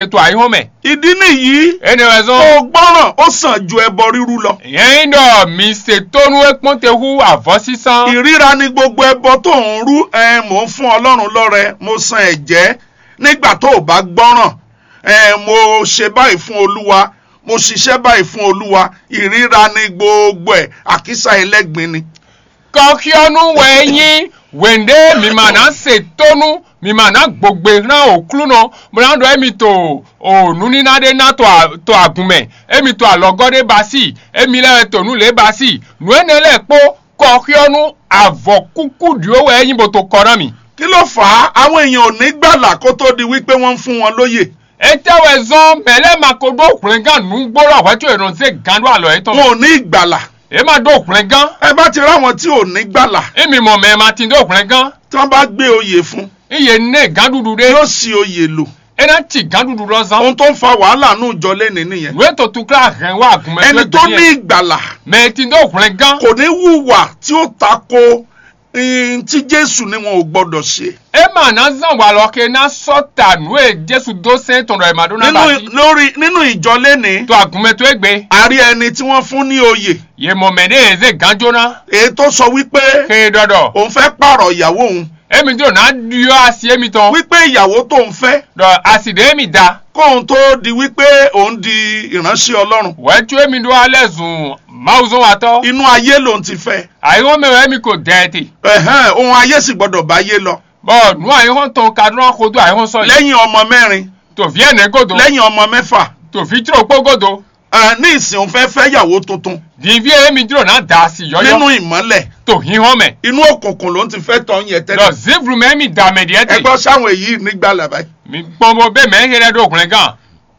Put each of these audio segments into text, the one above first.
ètò àyíhàn mẹ́. ìdí nìyí ẹni rẹ̀ kó zọ́n. o gbọ́ràn ó sàn ju ẹbọ rírú lọ yẹn dọ̀ mi ṣètònú ẹ̀pọ̀n tẹ hu àvọ́ sísan. ìríra ni gbogbo ẹbọ tó ń rú ẹ mò ń fún ọlọ́run lọ́rẹ mo san ẹ̀jẹ́ nígbà tó o bá gbọ́ràn ẹ mo ṣe báyìí fún olúwa mo ṣiṣẹ́ báyìí fún olúwa ìríra ni gbogbo ẹ̀ àkísà ẹlẹ́gbin ni. kọ́kíọ́nù wẹ̀nyí wẹ̀ndé mi mà ná ṣètònú mi mà ná gbogbo rán òkúlù náà mo náà dọ̀ ẹ̀mi tó òònù nínádé ná tó àgùnmẹ̀ ẹ̀mi tó àlọ́gọ́dé bá sí ẹ̀mi lẹ́rẹ̀ tònú lé bá sí nù ẹ̀ nílẹ̀ pọ̀ kọ́kíọ́nù àvọ̀ kúkú dìówó ẹ̀yìn bò tó kọ́ náà mi. kí ló fà á àwọn èèyàn ò ní gbàlà kó tó di wípé wọ́n ń fún wọn lóyè etewe zɔn mɛlɛ ma ko do kplɛ gan nugboro awɛtò ìrànṣẹ́ gan do alɔ etɔ wọn ò ní ìgbàlà e ma do kplɛ gan ẹ bá ti ráwọn tí ò ní gbàlà emi mɔ mɛ ma ti do kplɛ gan tí wọ́n bá gbé oyè fún iye ne gan dudu de yóò sì oyè lò ena ti gan dudu lɔ zan ohun tó ń fa wàhálà nù jọ lẹ́ni nìyẹn nu eto tu kla hɛn wa gunmɛ ẹni tó ní ìgbàlà mɛ ti do kplɛ gan kò ní hùwà tí ó tako ihun tí jésù ni wọn ò gbọdọ̀ ṣe e ma na zan wa lɔ ke na sɔta nu e jesu do se tɔnɔ ema do na ba nínú si lórí nínú ìjọ lẹ́ni to agunmɛ to egbe a rí ẹni tí wọ́n fún ní oyè ye mɔ mɛ ne eze gan jona èyí tó sọ wípé ke dɔdɔ òun fẹ́ pààrọ̀ ìyàwó òun emi do na diɔ asi emi tɔn wípé ìyàwó tó ń fẹ́ dɔ asi de emi da. kóun tó di wípé òun di ìránṣẹ́ ọlọ́run wẹ́tú èmi do alẹ́ zùn máwùzọ́ wa tọ́ inú ayé lòun ti fẹ́ àyíwọ́n mẹ́wàá èmi kò dẹ́ẹ̀tì ẹ̀hẹ́n ohun ayé sì gbọdọ̀ bá ayé lọ bọ́ nu àyíwọ́n tán kadúrà kodo àyíwọ́n sọ yìí lẹ́yìn ọmọ mẹ́rin tòfí ẹ̀nẹ́ gòdò lẹ́yìn ọmọ mẹ́fà tòfí tìrò pó gòdò ẹ̀, ní ìsìn òun fẹ́ fẹ́ yàwó tuntun dìbí èmi dúró náà dà sí nínú yọ́yọ́ ìmọ́lẹ̀ tòhí hàn mẹ́ inú òkùnkùn ló ń ti fẹ́ tọ́ yẹn lọ tẹ́lẹ̀ zibru mẹ́mi dà mẹ́díẹ́tì ẹgbọ́n sáwọn èyí nígbà làbáyé mi gbọ́nbọ́ bẹ́ẹ̀ mẹ́ hẹ́rẹ́ dókùnrin gan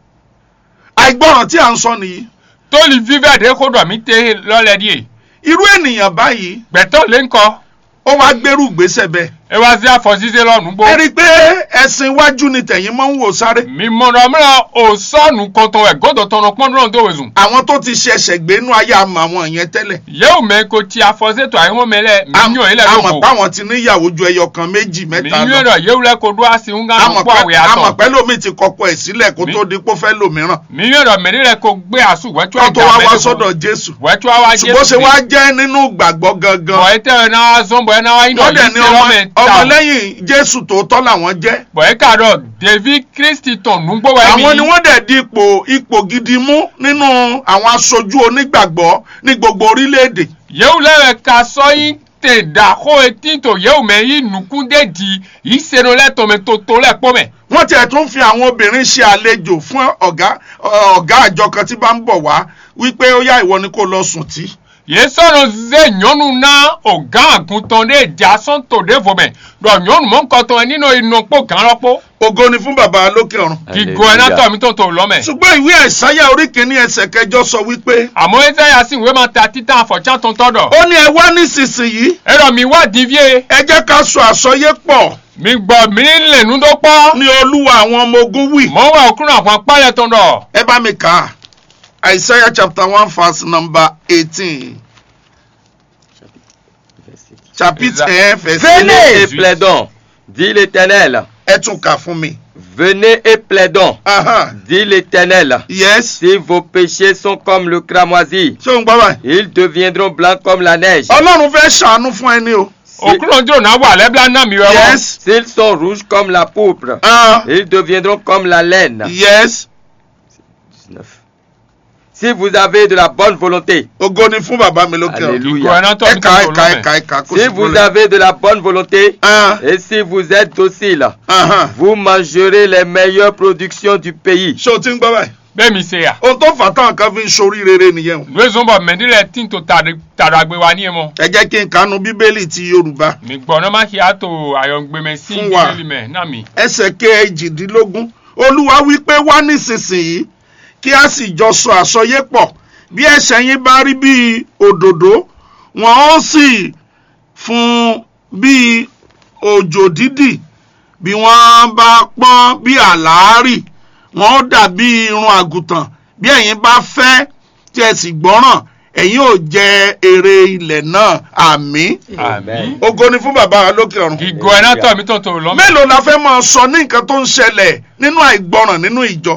àìgbọràn tí à ń sọ nìyí tóli fífẹ́ dé kódò mi tẹ́ lọ́lẹ̀ díẹ̀ irú ènìyàn báyìí gbẹ̀tọ́ lé ńkọ́ ó wá gbérù ìgbésẹ̀ bẹ́ẹ̀ ẹ wá sí àfọ̀síṣẹ́ lọ́nu gbó ẹ rí i pé ẹ̀sìn iwájú ni tẹ̀yìn máa ń wò sáré mi mọ̀nà mìíràn ò sọ́ọ̀nù kọ̀tàn ẹ̀ gòdò tọ̀nà pọ́ndúrán tó wẹ̀sùn àwọn tó ti ṣẹ̀ṣẹ̀ gbénú ayé àmọ́ àwọn yẹn tẹ́lẹ̀ yẹ́wò mẹ́ ko ti àfọ̀sẹ́tò àyíwọ́n mẹ́lẹ̀ mílíọ̀n ilẹ̀ àmọ̀ lóko páwọn ti níyàwó ju ẹyọ kan méjì mẹ́ta lọ mílíọ̀n rẹ̀ yẹ́wò lẹ́ ko dó àsì ń gán àmọ̀ pọ̀ àwẹ̀ pẹ́- àmọ̀ àtọ̀ pẹ́ lómi ti kọkọ ẹ̀ sílẹ̀ kó tó di pé ó fẹ́ lòmíràn mílíọ̀n rẹ̀ mẹ́rin rẹ̀ ko gbé àsù wẹ́tú kó tó wá wá sọ́dọ̀ jésù wẹ́tú àwa jésù ṣùgbọ́n ṣe wá jẹ́ nínú ìgbàgbọ́ gangan bọ̀ ẹ tẹ́ ẹ náà zọ́nbọ̀ ẹ náà iná wọ́n dẹ̀ yìí ní ṣe ọmọ lọ́mẹ̀ ta ọmọlẹ́yìn jésù tòótọ́ làwọn jẹ́ bọ̀ ẹ kàdọ̀ david kristi tàn núgbó wa àwọn ni mi wọ́n dẹ̀ di ipò ipò gidi mú nínú àwọn aṣojú onígbàgbọ́ ní gbogbo orílẹ̀-èdè yẹ́wò lẹ́rẹ̀ ka sọ́yìn tẹ̀ dà kó etí tó yẹ́wò mẹ́ yìí nùkúndé di yìí sẹ́nu lẹ́tọ̀ mi tó tó lẹ́ pọ́ mẹ́ wọ́n tiẹ̀ tún fi àwọn obìnrin ṣe àlejò fún ọ̀gá ọ̀gá àjọ kan tí bá ń bọ̀ wá wípé ó yá ìwọ ni kó lọ sùn tí. yìí sọ̀rọ̀ zẹ́ nyɔnu na ọ̀gá àgùntàn dé ìjà sọ́ńtò dé fòmẹ̀ dọ̀ nyɔnu mọ̀ nkọ́tọ̀ ẹ nínú ìnàpọ̀ gan lọ́pọ̀ ògo ni fún bàbá lókè ọ̀run. kíkọ ẹ náà tọ̀ mí tó tó lọ́mẹ̀. ṣùgbọ́n ìwé àìsáyà orí kìíní ẹsẹ̀ kẹjọ sọ wípé àmọ́ ẹ sẹ́yà sí ìwé máa ta títà àfọ̀tsá tó ń tọ́dọ̀. ó ní ẹ wá nísinsìnyí ẹ̀rọ mi wá dìvíye ẹ jẹ́ ká sọ àsọyé pọ̀ mi gbọ́ mi lẹ́nu tó pọ̀. ní olúwa àwọn ọmọ ogun wì. mọ̀ wá òkúrò àwọn apáyẹ tó ń dọ̀. ẹ bá mi kà á àìsáyà chapter one verse number eighteen chapitre un verset Venez et Jésus. plaidons, dit l'Éternel. ẹ tún kà fún mi. Venez et plaidons, Aha. dit l'Éternel. yes Si vos péchés sont comme le cramoisi, ṣé o ń gbọ́ báyìí. ils deviendront blancs comme la neige. ọlọ́run fẹ́ ṣàánú fún ẹni o. Si- òkúrò jò náà wà lẹ́bílá náà mi wẹ́wọ́. yes S'ils sont rouges comme la pourpre, ah ils deviendront comme la laine. yes 19. Si vous avez de la bonne volonté, ògo ni fún bàbá mi lókè ọ̀run. Alléluia. kíkọ ẹ náà tọ̀ mí tó ẹ̀ka tó ẹ̀ka lọ́mẹ̀. ẹ̀ka ẹ̀ka kó si sì vous bọ́lẹ̀. avez de la bonne volonté, ah et si vous êtes docile, aha. vous mangerez les meilleures productions du pays. ṣé o ti ń gbọ́ báyìí. bẹ́ẹ̀ mi ṣe yà. ohun tó fà á táwọn kan fi ń sori rere nìyẹn o. ìwé zọ́nbọ̀ mẹ́ndílẹ̀ tí n tó tàdàgbé wa ní ẹ̀ mọ́. ẹ jẹ́ kí n kanu bíbélì ti yorùbá mi gbọ́ náà má ṣe àtò àyọ̀ngbẹ̀mẹ̀ sí Fún wa. ìdílé mẹ́ náà mi. ẹsẹ̀ kejìdínlógún olúwa wí pé wá nísinsìnyí kí a sì jọ sọ àsọyé pọ̀ bí ẹ̀ṣẹ̀ yín bá rí bí òdòdó wọn ó sì fún bí òjò dídì bí wọ́n bá pọ́n bí àlàárì wọn ó dàbí irun àgùntàn bí ẹ̀yin bá fẹ́ tí ẹ sì gbọ́ràn ẹ̀yin ò jẹ èrè ilẹ̀ náà àmín àmín. ògo ni fún bàbá wa lókè ọ̀run kíkọ ẹ náà tọ̀ mí tó tó lọ́mẹ̀. mélòó la fẹ́ máa sọ ní nǹkan tó ń ṣẹlẹ̀ nínú àìgbọràn nínú ìjọ